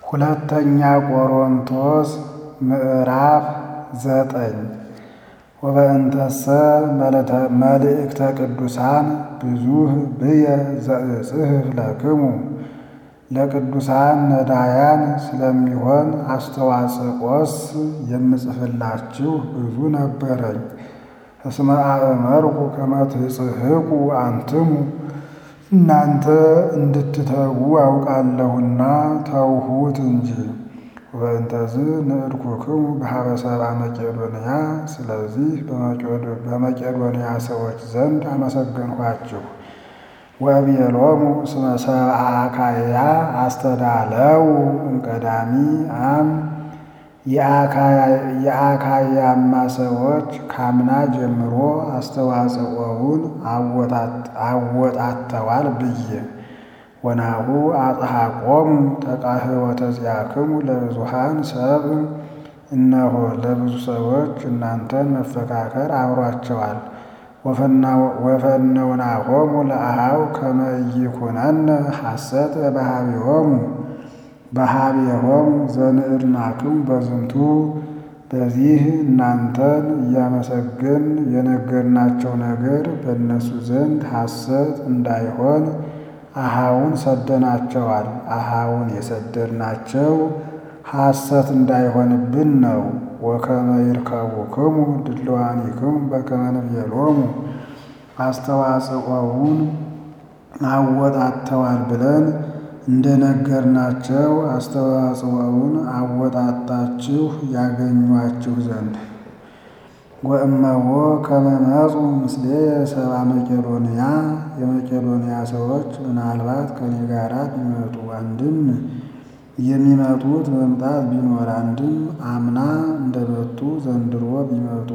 ሁለተኛ ቆሮንቶስ ምዕራፍ ዘጠኝ ወበእንተሰ መልእክተ ቅዱሳን ብዙኅ ብየ ዘእጽሕፍ ለክሙ ለቅዱሳን ነዳያን ስለሚሆን አስተዋጽቆስ የምጽፍላችሁ ብዙ ነበረኝ። እስመ አእመርኩ ከመ ትጽሕቁ አንትሙ እናንተ እንድትተዉ አውቃለሁና ተውሁት እንጂ። ወበእንተዝ ንዕድኩክሙ በኀበ ሰብአ መቄዶንያ ስለዚህ በመቄዶንያ ሰዎች ዘንድ አመሰገንኋችሁ። ወእቤሎሙ እስመ ሰብአ አካያ አስተዳለው እምቀዳሚ አም የአካያማ ሰዎች ካምና ጀምሮ አስተዋጽኦውን አወጣተዋል ብዬ ወናሁ አጽሐቆሙ ተቃህወተ ዚአክሙ ለብዙኃን ሰብእ እነሆ ለብዙ ሰዎች እናንተን መፈካከር አብሯቸዋል። ወፈነውናሆሙ ለአኀው ከመ ኢይኩነነ ሐሰተ በኀቤሆሙ በኀቤሆሙ ዘንዕድናክሙ በዝንቱ በዚህ እናንተን እያመሰገን የነገርናቸው ነገር በእነሱ ዘንድ ሐሰት እንዳይሆን አኀውን ሰደናቸዋል። አኀውን የሰደድናቸው ሐሰት እንዳይሆንብን ነው። ወከመ ይርከቡክሙ ድልዋኒክሙ በከመ ንቤሎሙ አስተዋጽኦውን አወጣተዋል ብለን እንደነገርናቸው አስተዋጽኦውን አወጣጣችሁ ያገኟችሁ ዘንድ። ወእመዎ ከመ መጹ ምስሌየ ሰብአ መቄዶንያ የመቄዶንያ ሰዎች ምናልባት ከኔ ጋራ ቢመጡ አንድም የሚመጡት መምጣት ቢኖር አንድም አምና እንደመጡ ዘንድሮ ቢመጡ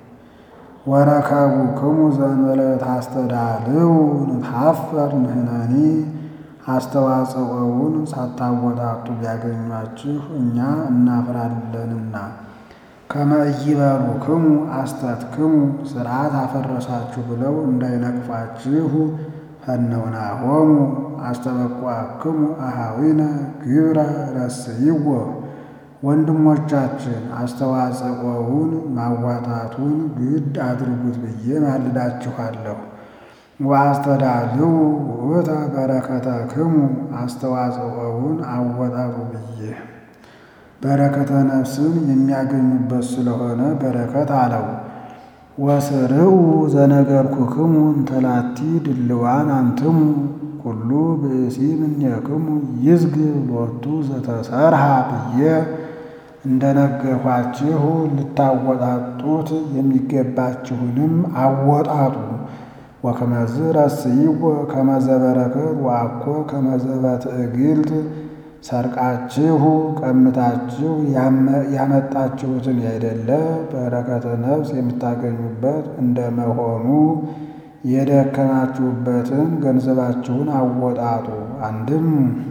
ወረከቡክሙ ዘእንበለ ታስተዳልው ንትሐፈር ንሕነኒ አስተዋጽኦውን ሳታወጣጡ ቢያገኟችሁ እኛ እናፍራለንና። ከመ ኢይበሉክሙ አስተትክሙ ሥርዓት አፈረሳችሁ ብለው እንዳይነቅፋችሁ ፈነውናሆሙ አስተበቁአክሙ አኀዊነ ግብረ ረስይዎ ወንድሞቻችን አስተዋጽኦውን ማዋጣቱን ግድ አድርጉት ብዬ ማልዳችኋለሁ። ወአስተዳልው ውእተ በረከተክሙ አስተዋጽኦውን አወጣጡ ብዬ በረከተ ነፍስን የሚያገኙበት ስለሆነ በረከት አለው። ወስርዑ ዘነገርኩክሙ እንተላቲ ድልዋን አንትሙ ኩሉ ብእሲ እምኔክሙ ይዝግብ ሎቱ ዘተሰርሐ ብዬ እንደነገርኳችሁ ልታወጣጡት የሚገባችሁንም አወጣጡ። ወከመዝ ረስይዎ ከመ ዘበረከት ወአኮ ከመ ዘበትዕግልት ሰርቃችሁ ቀምታችሁ ያመጣችሁትን ያይደለ በረከተ ነፍስ የምታገኙበት እንደመሆኑ የደከማችሁበትን ገንዘባችሁን አወጣጡ። አንድም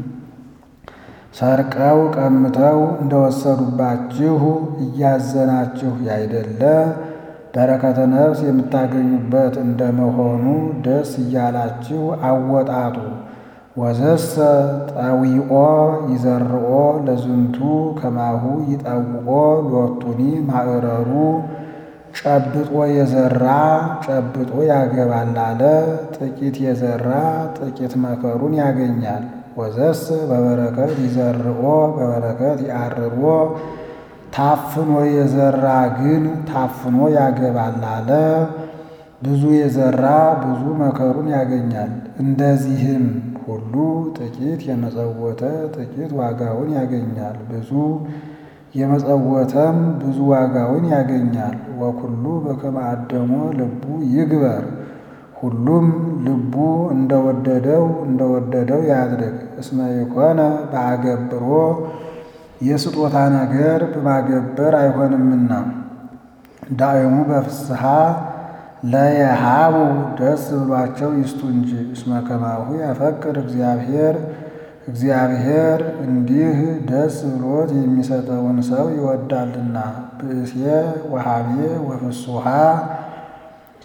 ሰርቀው ቀምተው እንደወሰዱባችሁ እያዘናችሁ ያይደለ በረከተ ነፍስ የምታገኙበት እንደመሆኑ ደስ እያላችሁ አወጣጡ። ወዘሰ ጠዊኦ ይዘርኦ ለዝንቱ ከማሁ ይጠውኦ ሎቱኒ ማዕረሩ ጨብጦ የዘራ ጨብጦ ያገባል አለ። ጥቂት የዘራ ጥቂት መከሩን ያገኛል። ወዘሰ በበረከት ይዘርኦ በበረከት ያርሮ ታፍኖ የዘራ ግን ታፍኖ ያገባል አለ። ብዙ የዘራ ብዙ መከሩን ያገኛል። እንደዚህም ሁሉ ጥቂት የመጸወተ ጥቂት ዋጋውን ያገኛል። ብዙ የመጸወተም ብዙ ዋጋውን ያገኛል። ወኩሉ በከመ አደሞ ልቡ ይግበር ሁሉም ልቡ እንደወደደው እንደወደደው ያድርግ። እስመ የኮነ በአገብሮ የስጦታ ነገር በማገበር አይሆንምና ዳእሙ በፍስሐ ለየሃቡ ደስ ብሏቸው ይስጡ እንጂ። እስመ ከማሁ ያፈቅር እግዚአብሔር እግዚአብሔር እንዲህ ደስ ብሎት የሚሰጠውን ሰው ይወዳልና። ብእሴ ወሃቤ ወፍሱሃ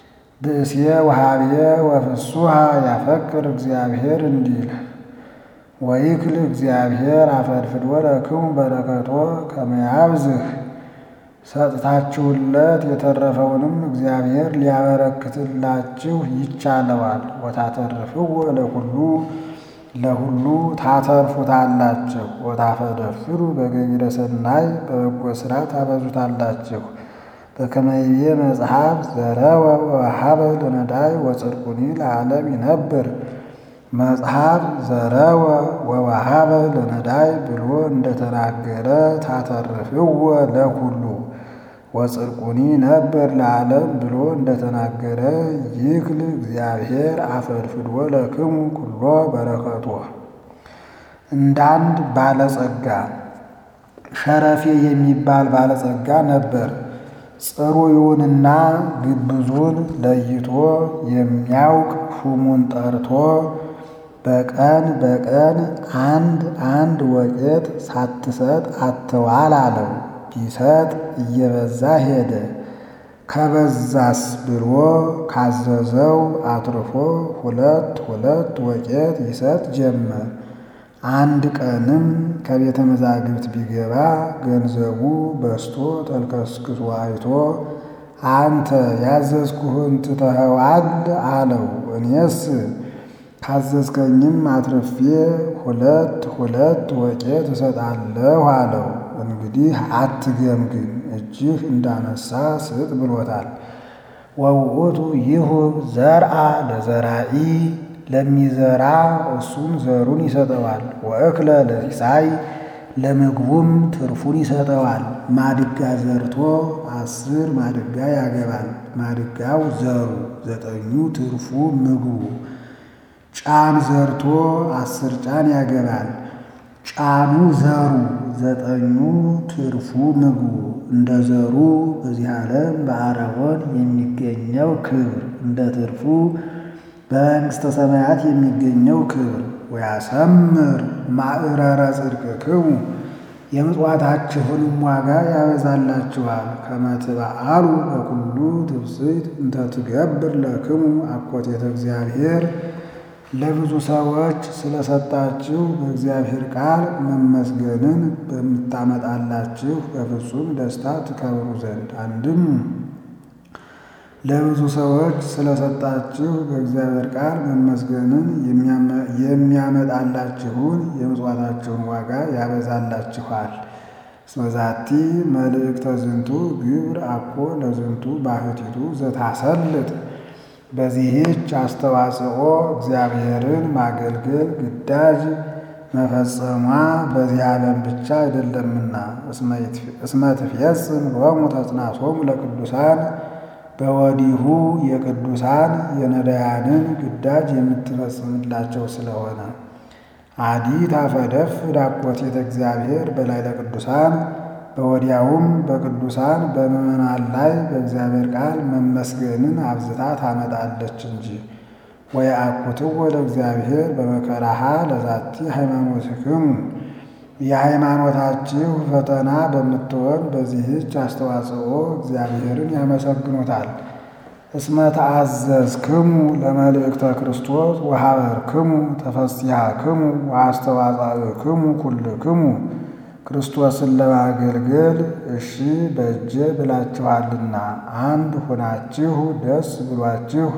ብእሴ ወሃቤ ወፍሱሃ ያፈቅር እግዚአብሔር እንዲል ወይክል እግዚአብሔር አፈድፍዶ ለክሙ በረከቶ ከመያብዝህ ሰጥታችሁለት የተረፈውንም እግዚአብሔር ሊያበረክትላችሁ ይቻለዋል። ወታተርፍዎ ለኩሉ ለሁሉ ታተርፉታላችሁ። ወታፈደፍሩ በገቢረ ሰናይ በበጎ ሥራ ታበዙታላችሁ። በከመ ይቤ መጽሐፍ ዘረወ ወወሀበ ለነዳይ ወጽድቁኒ ለዓለም ይነብር። መጽሐፍ ዘረወ ወወሀበ ለነዳይ ብሎ እንደተናገረ ታተርፍዎ ለኩሉ ወጽድቁኒ ነበር ለዓለም ብሎ እንደተናገረ ይክል እግዚአብሔር አፈድፍዶ ለክሙ ኩሎ በረከቶ። እንዳንድ ባለጸጋ ሸረፌ የሚባል ባለጸጋ ነበር። ጽሩዩንና ግብዙን ለይቶ የሚያውቅ ሹሙን ጠርቶ በቀን በቀን አንድ አንድ ወቄት ሳትሰጥ አትዋል አለው። ቢሰጥ እየበዛ ሄደ። ከበዛስ ብሎ ካዘዘው አትርፎ ሁለት ሁለት ወቄት ይሰጥ ጀመር። አንድ ቀንም ከቤተ መዛግብት ቢገባ ገንዘቡ በስቶ ተልከስክሶ አይቶ አንተ ያዘዝኩህን ትተኸዋል አለው። እኔስ ካዘዝከኝም አትርፌ ሁለት ሁለት ወቄት እሰጣለሁ አለው። እንግዲህ አትገምግም፣ እጅህ እንዳነሳ ስጥ ብሎታል። ወውእቱ ይሁብ ዘርአ ለዘራኢ ለሚዘራ እሱም ዘሩን ይሰጠዋል። ወእክለ ለሲሳይ ለምግቡም ትርፉን ይሰጠዋል። ማድጋ ዘርቶ አስር ማድጋ ያገባል። ማድጋው ዘሩ ዘጠኙ ትርፉ ምግቡ። ጫን ዘርቶ አስር ጫን ያገባል። ጫኑ ዘሩ ዘጠኙ ትርፉ ምግቡ። እንደ ዘሩ በዚህ ዓለም በአረቦን የሚገኘው ክብር እንደ ትርፉ በመንግሥተ ሰማያት የሚገኘው ክብር። ወያሰምር ማዕረረ ጽድቅክሙ የምጽዋታችሁንም ዋጋ ያበዛላችኋል። ከመ ትበአሉ በኩሉ ትብጽሕት እንተ ትገብር ለክሙ አኮቴተ እግዚአብሔር ለብዙ ሰዎች ስለሰጣችሁ በእግዚአብሔር ቃል መመስገንን በምታመጣላችሁ በፍጹም ደስታ ትከብሩ ዘንድ አንድም ለብዙ ሰዎች ስለሰጣችሁ በእግዚአብሔር ቃል መመስገንን የሚያመጣላችሁን የምጽዋታችሁን ዋጋ ያበዛላችኋል። እስመዛቲ መልእክተ ዝንቱ ግብር አኮ ለዝንቱ ባህቲቱ ዘታሰልጥ በዚህች አስተዋጽኦ እግዚአብሔርን ማገልገል ግዳጅ መፈጸሟ በዚህ ዓለም ብቻ አይደለምና እስመ ትፌጽም ሎሙ ተጽናሶሙ ለቅዱሳን በወዲሁ የቅዱሳን የነዳያንን ግዳጅ የምትፈጽምላቸው ስለሆነ አዲ ታፈደፍ ዳኮቴተ እግዚአብሔር በላይ ለቅዱሳን በወዲያውም በቅዱሳን በምዕመናን ላይ በእግዚአብሔር ቃል መመስገንን አብዝታ ታመጣለች እንጂ። ወየአኩትዎ ለእግዚአብሔር በመከራሃ ለዛቲ ሃይማኖትክሙ የሃይማኖታችሁ ፈተና በምትሆን በዚህች አስተዋጽኦ እግዚአብሔርን ያመሰግኑታል። እስመ ተአዘዝክሙ ለመልእክተ ክርስቶስ ወሀበርክሙ ተፈስሐክሙ ወአስተዋጻእክሙ ኩልክሙ ክርስቶስን ለማገልገል እሺ በእጄ ብላችኋልና አንድ ሆናችሁ ደስ ብሏችሁ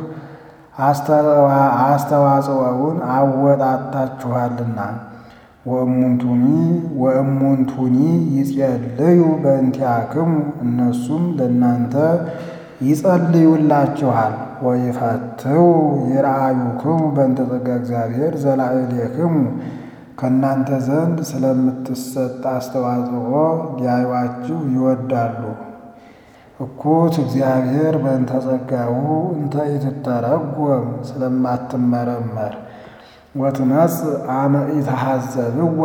አስተዋጽኦውን አወጣጣችኋልና። ወእሙንቱኒ ወእሙንቱኒ ይጼልዩ በእንቲአክሙ እነሱም ለእናንተ ይጸልዩላችኋል። ወይፈትው ይርአዩክሙ በእንተ ጸጋ እግዚአብሔር ዘላዕሌክሙ ከእናንተ ዘንድ ስለምትሰጥ አስተዋጽኦ ሊያዩአችሁ ይወዳሉ። እኩት እግዚአብሔር በእንተ ጸጋሁ እንተ ኢትተረጎም ስለማትመረመር ወትመጽእ አመ ኢተሐዘብዋ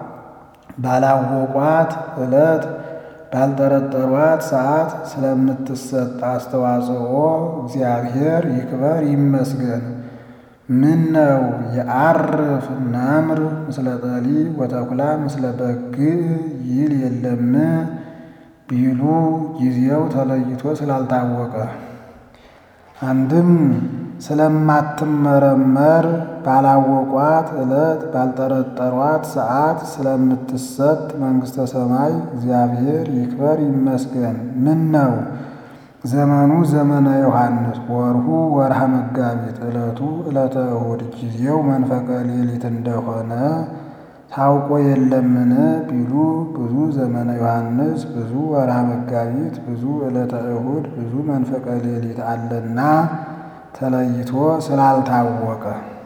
ባላወቋት ዕለት ባልጠረጠሯት ሰዓት ስለምትሰጥ አስተዋጽኦ እግዚአብሔር ይክበር ይመስገን። ምን ነው የዐርፍ ነምር ምስለ ጠሊ ወተኩላ ምስለ በግዕ ይል የለም ቢሉ ጊዜው ተለይቶ ስላልታወቀ አንድም ስለማትመረመር ባላወቋት ዕለት ባልጠረጠሯት ሰዓት ስለምትሰጥ መንግሥተ ሰማይ እግዚአብሔር ይክበር ይመስገን። ምን ነው ዘመኑ ዘመነ ዮሐንስ፣ ወርሁ ወርሃ መጋቢት፣ ዕለቱ ዕለተ እሑድ፣ ጊዜው መንፈቀ ሌሊት እንደሆነ ታውቆ የለምን ቢሉ ብዙ ዘመነ ዮሐንስ፣ ብዙ ወርሃ መጋቢት፣ ብዙ ዕለተ እሑድ፣ ብዙ መንፈቀ ሌሊት አለና ተለይቶ ስላልታወቀ